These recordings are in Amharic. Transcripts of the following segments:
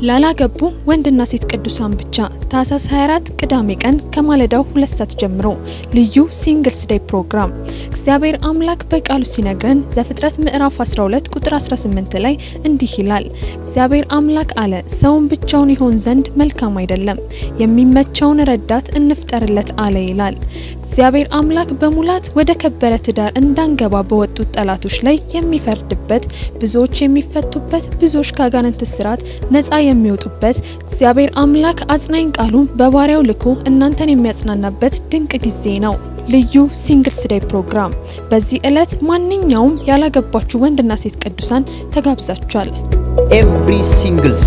ላላገቡ ወንድና ሴት ቅዱሳን ብቻ ታህሳስ 24 ቅዳሜ ቀን ከማለዳው ሁለት ሰዓት ጀምሮ ልዩ ሲንግልስ ዴይ ፕሮግራም እግዚአብሔር አምላክ በቃሉ ሲነግረን ዘፍጥረት ምዕራፍ 12 ቁጥር 18 ላይ እንዲህ ይላል፣ እግዚአብሔር አምላክ አለ ሰውን ብቻውን ይሆን ዘንድ መልካም አይደለም፣ የሚመቸውን ረዳት እንፍጠርለት አለ ይላል። እግዚአብሔር አምላክ በሙላት ወደ ከበረ ትዳር እንዳንገባ በወጡት ጠላቶች ላይ የሚፈርድበት፣ ብዙዎች የሚፈቱበት፣ ብዙዎች ከአጋንንት እስራት ነፃ የሚወጡበት እግዚአብሔር አምላክ አጽናኝ ቃሉን በባሪያው ልኮ እናንተን የሚያጽናናበት ድንቅ ጊዜ ነው። ልዩ ሲንግልስ ዴይ ፕሮግራም። በዚህ ዕለት ማንኛውም ያላገባችሁ ወንድና ሴት ቅዱሳን ተጋብዛችኋል። ኤቭሪ ሲንግልስ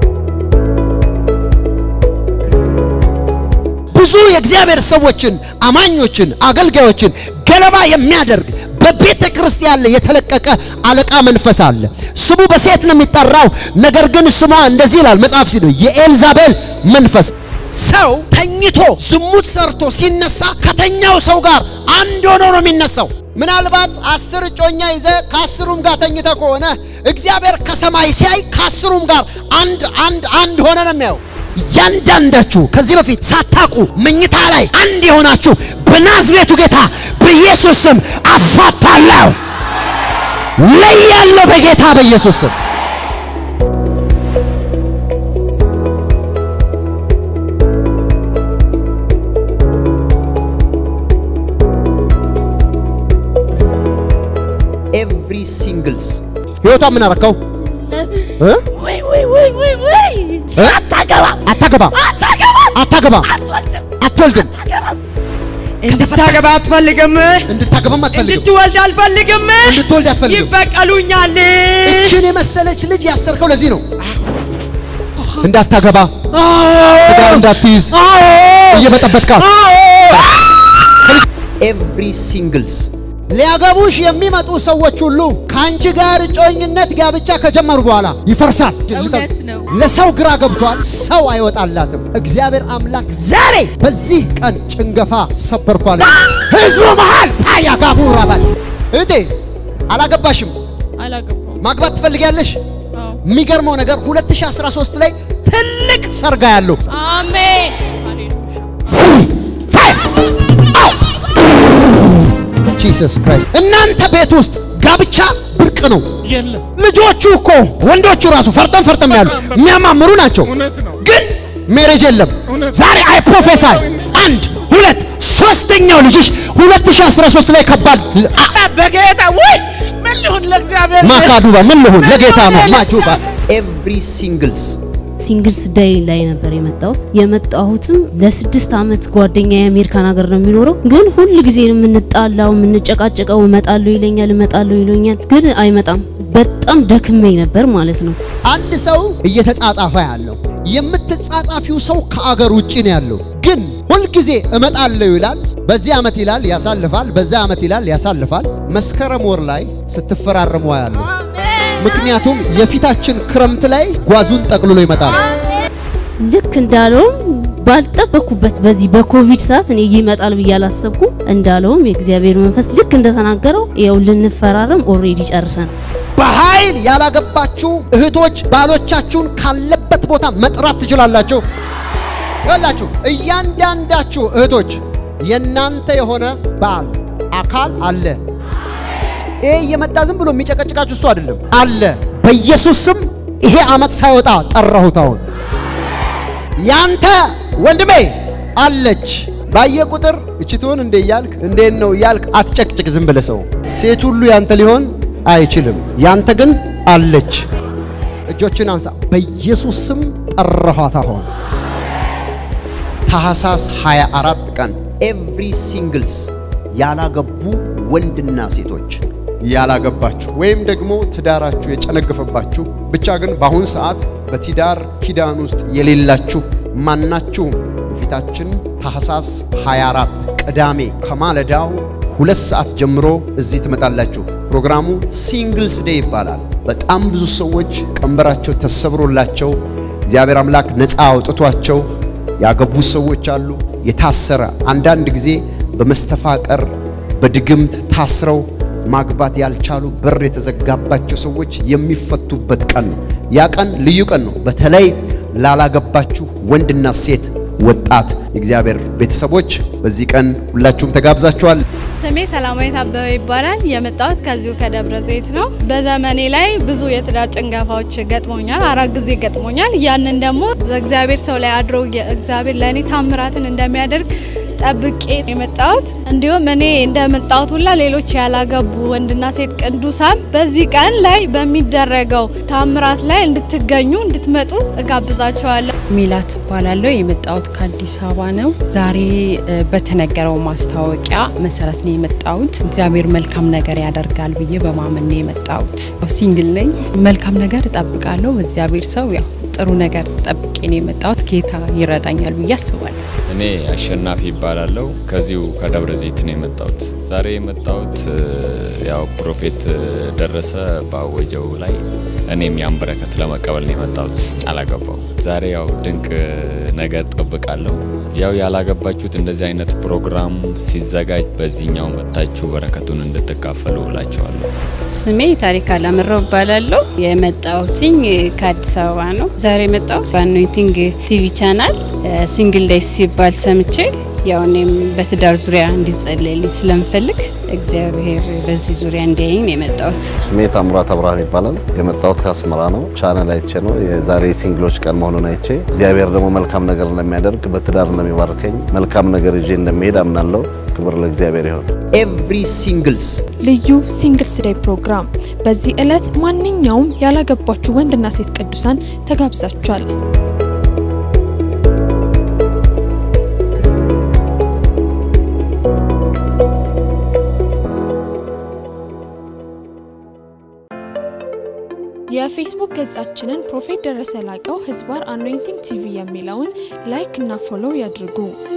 ብዙ የእግዚአብሔር ሰዎችን አማኞችን አገልጋዮችን ገለባ የሚያደርግ በቤተ ክርስቲያን ላይ የተለቀቀ አለቃ መንፈስ አለ። ስሙ በሴት ነው የሚጠራው። ነገር ግን ስሟ እንደዚህ ይላል መጽሐፍ ሲሉ የኤልዛቤል መንፈስ። ሰው ተኝቶ ዝሙት ሰርቶ ሲነሳ ከተኛው ሰው ጋር አንድ ሆኖ ነው የሚነሳው። ምናልባት አስር እጮኛ ይዘ ከአስሩም ጋር ተኝተ ከሆነ እግዚአብሔር ከሰማይ ሲያይ ከአስሩም ጋር አንድ አንድ አንድ ሆነ ነው የሚያየው። እያንዳንዳችሁ ከዚህ በፊት ሳታቁ መኝታ ላይ አንድ የሆናችሁ በናዝሬቱ ጌታ በኢየሱስ ስም አፋታለሁ፣ ለያለሁ በጌታ በኢየሱስ ስም። ኤቭሪ ሲንግልስ ህይወቷ ምን አረከው? ወይ ወይ ወይ ወይ ወይ አታገባም አታገባም አታገባም አታገባም አትወልድም አትወልድም አታገባም እንድታገባ አትፈልግም፣ እንድታገባም አትፈልግም እንድትወልድ አልፈልግም፣ እንድትወልድ አትፈልግም። ይበቀሉኛል። እችን የመሰለች ልጅ ያሰርከው ለዚህ ነው። እንዳታገባ ትዳር እንዳትይዝ እየበጠበጥካት ኤቭሪ ሲንግልስ ሊያገቡሽ የሚመጡ ሰዎች ሁሉ ከአንቺ ጋር እጮኝነት ጋብቻ ከጀመሩ በኋላ ይፈርሳል። እውነት ነው። ለሰው ግራ ገብቷል። ሰው አይወጣላትም። እግዚአብሔር አምላክ ዛሬ በዚህ ቀን ጭንገፋ ሰበርኳል። ህዝቡ መሃል ታያጋቡ ረበል እህቴ አላገባሽም፣ አላገባም። ማግባት ትፈልጊያለሽ? የሚገርመው ነገር 2013 ላይ ትልቅ ሰርጋ ያለው አሜን። ጂሰስ ክራይስት እናንተ ቤት ውስጥ ጋብቻ ብርቅ ነው። የለም ልጆቹ እኮ ወንዶቹ ራሱ ፈርጠም ፈርጠም ያሉ የሚያማምሩ ናቸው፣ እውነት ነው። ግን ሜሬጅ የለም። እውነት። ዛሬ አይ ፕሮፌሳይ አንድ ሁለት ሶስተኛው ልጅሽ 2013 ላይ ከባድ አ- በጌታ ወይ ምን ልሁን ለእግዚአብሔር ማካዱባ ምን ልሁን ለጌታ ነው ማጁባ ኤቭሪ ሲንግልስ ሲንግልስ ዴይ ላይ ነበር የመጣሁት። የመጣሁትም ለስድስት ዓመት ጓደኛ የአሜሪካን ሀገር ነው የሚኖረው። ግን ሁል ጊዜ ነው የምንጣላው፣ የምንጨቃጨቀው። እመጣለሁ ይለኛል፣ እመጣለሁ ይለኛል፣ ግን አይመጣም። በጣም ደክመኝ ነበር ማለት ነው። አንድ ሰው እየተጻጻፈ ያለው የምትጻጻፊው ሰው ከአገር ውጭ ነው ያለው። ግን ሁልጊዜ እመጣለሁ ይላል፣ በዚህ ዓመት ይላል ያሳልፋል፣ በዛ ዓመት ይላል ያሳልፋል። መስከረም ወር ላይ ስትፈራረሙ ያለው ምክንያቱም የፊታችን ክረምት ላይ ጓዙን ጠቅልሎ ይመጣል። ልክ እንዳለውም ባልጠበኩበት በዚህ በኮቪድ ሰዓት እኔ ይመጣል ብዬ አላሰብኩም። እንዳለውም የእግዚአብሔር መንፈስ ልክ እንደተናገረው ያው ልንፈራረም ኦልሬዲ ጨርሰን በኃይል ያላገባችሁ እህቶች ባሎቻችሁን ካለበት ቦታ መጥራት ትችላላችሁ። ይኸውላችሁ እያንዳንዳችሁ እህቶች የናንተ የሆነ ባል አካል አለ። ይሄ እየመጣ ዝም ብሎ የሚጨቀጭቃችሁ እሱ አይደለም አለ። በኢየሱስ ስም ይሄ ዓመት ሳይወጣ ጠራሁት። አሁን ያንተ ወንድሜ አለች። ባየ ቁጥር እቺ ትሆን እንዴ እያልክ እንዴት ነው እያልክ አትጨቅጭቅ። ዝም ብለህ ሰው ሴት ሁሉ ያንተ ሊሆን አይችልም። ያንተ ግን አለች። እጆችን አንሳ። በኢየሱስ ስም ጠራኋት። አሁን ታህሳስ 24 ቀን ኤቭሪ ሲንግልስ ያላገቡ ወንድና ሴቶች ያላገባችሁ ወይም ደግሞ ትዳራችሁ የጨነገፈባችሁ ብቻ ግን በአሁን ሰዓት በትዳር ኪዳን ውስጥ የሌላችሁ ማናችሁም ፊታችን ታህሳስ 24 ቅዳሜ ከማለዳው ሁለት ሰዓት ጀምሮ እዚህ ትመጣላችሁ። ፕሮግራሙ ሲንግልስ ዴይ ይባላል። በጣም ብዙ ሰዎች ቀንበራቸው ተሰብሮላቸው እግዚአብሔር አምላክ ነፃ አውጥቷቸው ያገቡ ሰዎች አሉ። የታሰረ አንዳንድ ጊዜ በመስተፋቀር በድግምት ታስረው ማግባት ያልቻሉ በር የተዘጋባቸው ሰዎች የሚፈቱበት ቀን ነው። ያ ቀን ልዩ ቀን ነው። በተለይ ላላገባችሁ ወንድና ሴት ወጣት የእግዚአብሔር ቤተሰቦች በዚህ ቀን ሁላችሁም ተጋብዛችኋል። ስሜ ሰላማዊት አበበ ይባላል። የመጣሁት ከዚሁ ከደብረ ዘይት ነው። በዘመኔ ላይ ብዙ የትዳር ጭንገፋዎች ገጥሞኛል። አራት ጊዜ ገጥሞኛል። ያንን ደግሞ በእግዚአብሔር ሰው ላይ አድሮ እግዚአብሔር ለእኔ ታምራትን እንደሚያደርግ ጠብቄ የመጣሁት እንዲሁም እኔ እንደመጣሁት ሁላ ሌሎች ያላገቡ ወንድና ሴት ቅዱሳን በዚህ ቀን ላይ በሚደረገው ታምራት ላይ እንድትገኙ እንድትመጡ እጋብዛቸዋለሁ። ሚላት እባላለሁ። የመጣሁት ከአዲስ አበባ ነው። ዛሬ እ፣ በተነገረው ማስታወቂያ መሰረት ነው የመጣሁት። እግዚአብሔር መልካም ነገር ያደርጋል ብዬ በማመን ነው የመጣሁት። ሲንግል ነኝ። መልካም ነገር እጠብቃለሁ። በእግዚአብሔር ሰው ያው ጥሩ ነገር ጠብቄ ነው የመጣሁት። ጌታ ይረዳኛል ብዬ አስባለሁ። እኔ አሸናፊ ይባላለሁ። ከዚሁ ከደብረ ዘይት ነው የመጣሁት። ዛሬ የመጣሁት እ፣ ያው ፕሮፌት እ፣ ደረሰ ባወጀው ላይ እኔም ያን በረከት ለመቀበል ነው የመጣሁት። አላገባው ዛሬ ያው ድንቅ እ፣ ነገር ጠብቃለሁ። ያው ያላገባችሁት እንደዚህ አይነት ፕሮግራም ሲዘጋጅ በዚህኛው መጥታችሁ በረከቱን እንድትካፈሉ እላችኋለሁ። ስሜ ታሪክ አላምረው እባላለሁ። የመጣሁትኝ ከአዲስ አበባ ነው። ዛሬ የመጣሁት በአኖይንቲንግ ቲቪ ቻናል ሲንግል ዴይስ ሲባል ሰምቼ ያው እኔም በትዳር ዙሪያ እንዲጸለይልኝ ስለምፈልግ እግዚአብሔር በዚህ ዙሪያ እንዲያይኝ ነው የመጣሁት። ስሜ ታምራት አብርሃም ይባላል። የመጣሁት ከአስመራ ነው። ቻናል አይቼ ነው የዛሬ ሲንግሎች ቀን መሆኑን አይቼ እግዚአብሔር ደግሞ መልካም ነገር እንደሚያደርግ በትዳር እንደሚባርከኝ መልካም ነገር ይዤ እንደሚሄድ አምናለሁ። ክብር ለእግዚአብሔር ይሁን። ኤቭሪ ሲንግልስ ልዩ ሲንግልስ ዴይ ፕሮግራም። በዚህ ዕለት ማንኛውም ያላገባችሁ ወንድና ሴት ቅዱሳን ተጋብዛችኋል። የፌስቡክ ገጻችንን ፕሮፌት ደረሰ ላቀው ህዝባር አኖይንቲንግ ቲቪ የሚለውን ላይክ እና ፎሎው ያድርጉ።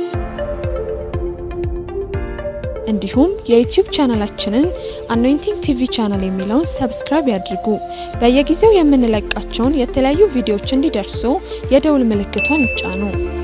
እንዲሁም የዩቲዩብ ቻናላችንን አኖይንቲንግ ቲቪ ቻናል የሚለውን ሰብስክራይብ ያድርጉ። በየጊዜው የምንለቃቸውን የተለያዩ ቪዲዮዎች እንዲደርሱ የደውል ምልክቷን ይጫኑ።